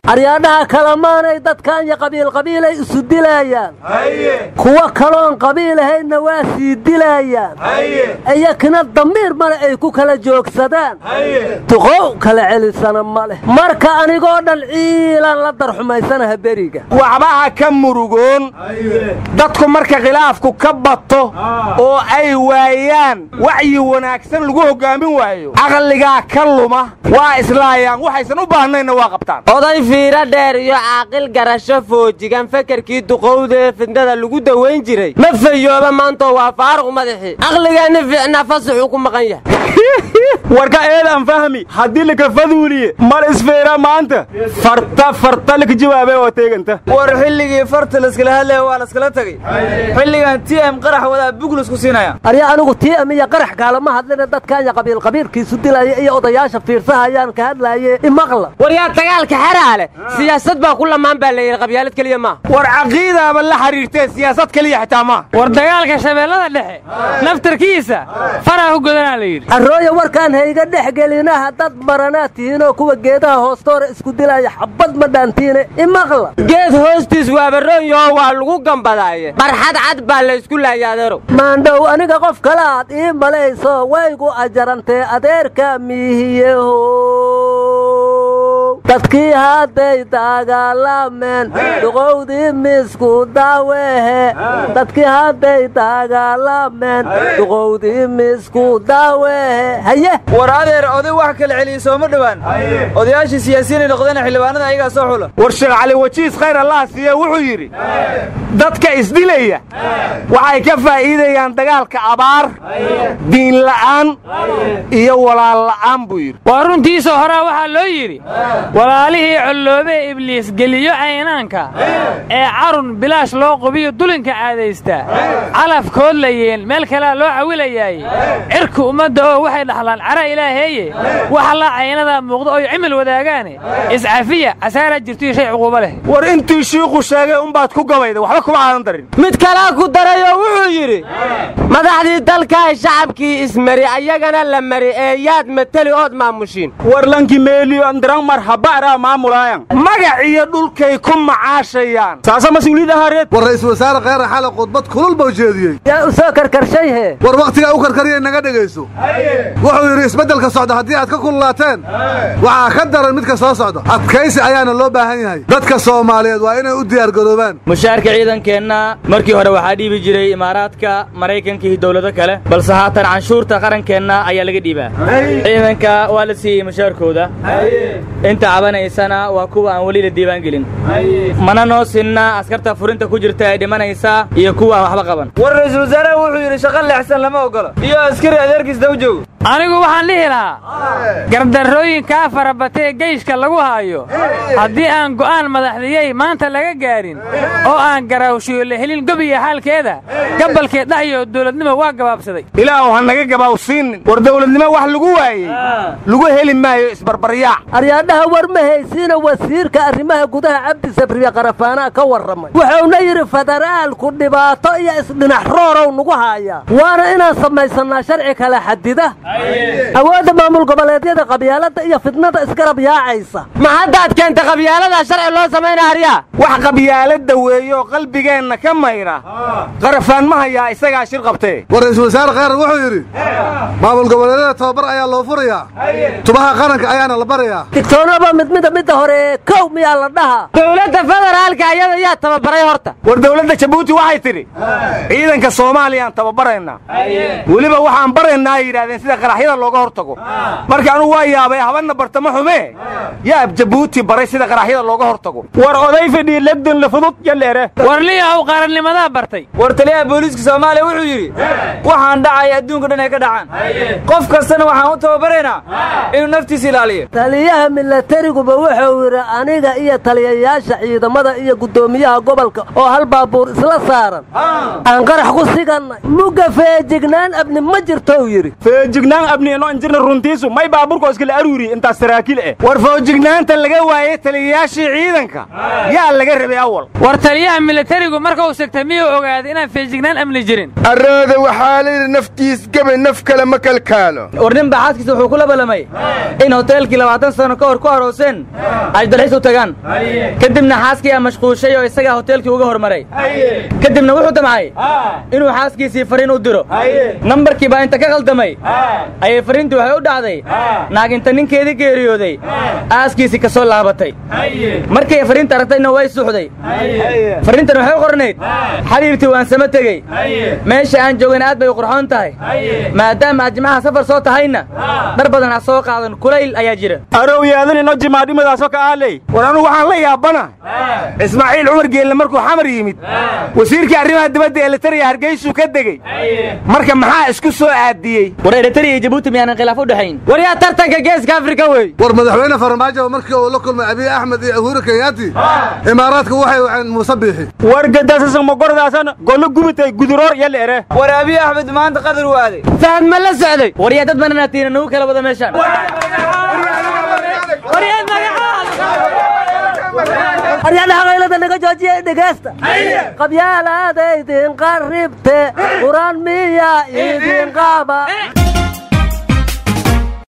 aryaadhaha kalemaanay dadkan iyo qabiilqabiilay isu dilaayaan kuwo kaloon qabiil ahaydna waa sii dilaayaan iyakina damiir male ay ku kala joogsadaan duqow kala celisana ma leh marka anigoo dhan ciilaan la darxumaysanaha beriga waxbaha ka murugoon dadku marka khilaafku ka bato oo ay waayaan wacyi wanaagsan lagu hoggaamin waayo caqligaa ka luma waa islaayaan waxaysan u baahnayna waa qabtaan oday fiiro dheer iyo caaqil garasho foojigan fekerkii duqowdee fidnada lagu dawayn jiray ma fayooba maantoo waa faaruq madaxii caqligeenni fiicnaa fasaxuu ku maqan yahay warka eedaan fahmi haddii laka faduuliye mal isfeera maanta farta farta laka jawaabe oo teeganta war xilligii farta layskala hadlaya waa layskala tegey xilligan t m qarax wadaa buglusku siinaya arya anigu tiam iyo qarax kaalama hadlina dadkaanya qabiilqabiilkiisu dilaya iyo odayaasha fiirsahayaan ka hadlaaye imaqla war yaa dagaalka xeraa leh siyaasad baa ku lamaan baa la yidhi qabyaalad keliya maaha war caqiidaaba la xiriirtee siyaasad keliya xitaa maaha war dagaalka shabeellada dhexe naftarkiisa faraa ku godanaa la yidhi arrooya warkaan hayga dhex gelinaha dad maranaad tihiinoo kuwa geedaha hoostoora isku dilaya xabbad ma dhaantiine imaqla geed hoostiis waabaroonyaho waa lagu gambadaaye barxad cad baa la ysku laaya adeerow maandhow aniga qof kale aad ii malayso waygu ajarantee adeerka miihiyeho dadkii hadday dagaalameen duqowdii misku daawehe dadkii hadday dagaalameen duqowdii misku daawehe haye war adeer oday wax kala celiyey sooma dhowaan odayaashii siyaasiyiinay noqdeen xildhibaanada ayagaa soo xula war sheekh cali wajiis khayr allah siiye wuxuu yidhi dadka isdilaya waxay ka faa'iidayaan dagaalka abaar diinla'aan iyo walaal la'aan buu yidhi waa runtiisoo horaa waxaa loo yidhi walaalihii colloobee ibliis geliyo caynaanka ee carun bilaash loo qubiyo dulinka caadaystaa calafkood layeen meel kalea loo cawilayaaye cirka ummadda oo waxay dhaxlaan cara ilaaheeye waxa la caynadaa muuqdo oy cimil wadaagaane iscafiya casaaraa jirtoiyo shay cuquubo leh war intii shiiku sheegay umbaad ku gabayda waxba kuma aadan darin mid kalaa ku darayoo wuxuu yidhi madaxdii dalkaay shacabkii ismari ayagana la mari ee yaad mateli ood maamushiin war lanki meeliyo andiran marhaba'raa maamulaayan magac iyo dhulkay ku macaashayaan saasa mas-uuliyad ahaareed war ra'iisul wasaare kheyra xale khudbad kulul bau jeediyey yaa u soo karkarshayhe war wakhtigaa u karkariyay naga dhegayso wuxuu yidhi isbeddelka socda haddii aad ka kululaateen waxaa ka daran midka soo socda adkaysi ayaana loo baahan yahay dadka soomaaliyeed waa inay u diyaargaroobaan mushaarka ciidankeenna markii hore waxaa dhiibi jiray imaaraadka maraykanka iyo dowlado kale balse haatan canshuurta qarankeenna ayaa laga dhiibaa ciidanka waa la siiyey mushaarkooda inta cabanaysana waa kuwa aan weli la diiwaangelin mana noo sinna askarta furinta ku jirta ee dhimanaysa iyo kuwa aan waxba qaban war ra'iisul wasaaraha wuxuu yidhi shaqo leexsan lama ogolo iyo askari adeerkiis daba joogo anigu waxaan dhihi lahaa gardarrooyinkaa farabatee geyshka lagu haayo haddii aan go'aan madaxdiyey maanta laga gaarin oo aan garaawshiyo la helin gobiya xaalkeeda gabalkeed dhaxyo dawladnimo waa gabaabsaday ilaahu ha naga gabaawsiinin war dawladnimo wax lagu waayey lagu heli maayo isbarbaryaac aryaadhaha war ma haysiina wasiirka arrimaha gudaha cabdi sabriye qarafaanaa ka warramay wuxuuna yidhi federaalku dhibaato iyo isdhinax roorow nagu haayaa waana inaan samaysannaa sharci kala xadida awoodda maamul goboleedyada qabyaalada iyo fidnada isgarab yaacaysa ma haddaad keenta qabyaalada sharci loo samaynaa aryaa wax qabyaalada weeyo qalbigeenna ka mayra qarafaan ma hayaa isagaa shir qabtee war ra'iisul wasaare kheyrar wuxuu yidhi maamul goboleedyada tababar ayaa loo furayaa tubaha qaranka ayaana la barayaa digtoonaba mid mida midda hore kow miyaa la dhaha dowladda federaalka ayada yaa tababaray horta war dawladda jabuuti waxay tidhi ciidanka soomaaliyaan tababaraynaa weliba waxaan baraynaa ay yidhahdeen sida qaraxyada looga hor tago marka anugu waa yaabay habanna bartama xumee yaab jabuuti baray sida qaraxyada looga hor tago war oday fidhii legdon la fudud yaleere war liyahow qarannimadaa bartay war taliyaha booliiska soomaaliya wuxuu yidhi waxaan dhacaya adduunka dhan ay ka dhacaan qof kastana waxaan u tababaraynaa inuu naftiisa ilaaliyo taliyaha milatariguba wuxuu yidhi aniga iyo taliyayaasha ciidamada iyo guddoomiyaha gobolka oo hal baabuur isla saaran aan qarax ku sigannay mugga feejignaan abni ma jirtou yidhi foojignaan abni ino injirna runtiisu may baaburko iskala aruuri intaas saraakiil eh war foojignaanta laga waayey taliyayaashii ciidanka yaa laga rabay awal war taliyaha militarigu marka uu segtay miyuu ogaaday inaan feejignaan amni jirin arrooda waxaa layidhi naftiis gabay naf kale ma kalkaalo war nin baa xaaskiisa wuxuu kula ballamay in hoteelkii labaatan sano ka hor ku arooseen ay dalxiis u tagaan kadibna xaaskii aa mashquushay oo isagaa hoteelkii uga hormaray kadibna wuxuu damcay inuu xaaskiisii fariin u diro nambarkii baa inta ka khaldamay ayay fariintii waxay u dhacday naag inta ninkeedii geeriyooday aaskiisii ka soo laabatay markay fariinta aragtayna way suuxday fariintan waxay u qornayd xabiibtii waan sama tegey meesha aan joogana aad bay u qurxoon tahay maadaama aad jimcaha safar soo tahayna dhar badan ha soo qaadan kulayl ayaa jira arow yaadan ino jimaadhimadaasoo ka aaley war anugu waxaan la yaabana ismaaciil cumar geelle markuu xamar yimid wasiirkii arrimaha dibadda ee litariya hargeysuu ka degey marka maxaa isku soo aadiyey war eritariya iyo jabuuti miyaanan khilaaf u dhexayn war yaa tartanka geeska afrika wey war madaxweyne farmaajo markii uu la kulmay abiy axmed iyo uhuru kenyaati imaaraadka waxay waceen muuse biixi war gadasasmagordaasan gollo gubitay guduroor yalla ere war abiy axmed maanta qadar waaday fahad ma la socday war yaa dad bananaatiina nagu kala wada meeshaan aryadhaha qaylada naga joojiya dhegeysta qabyaalaadaydin qarribte quraan miya idin qaaba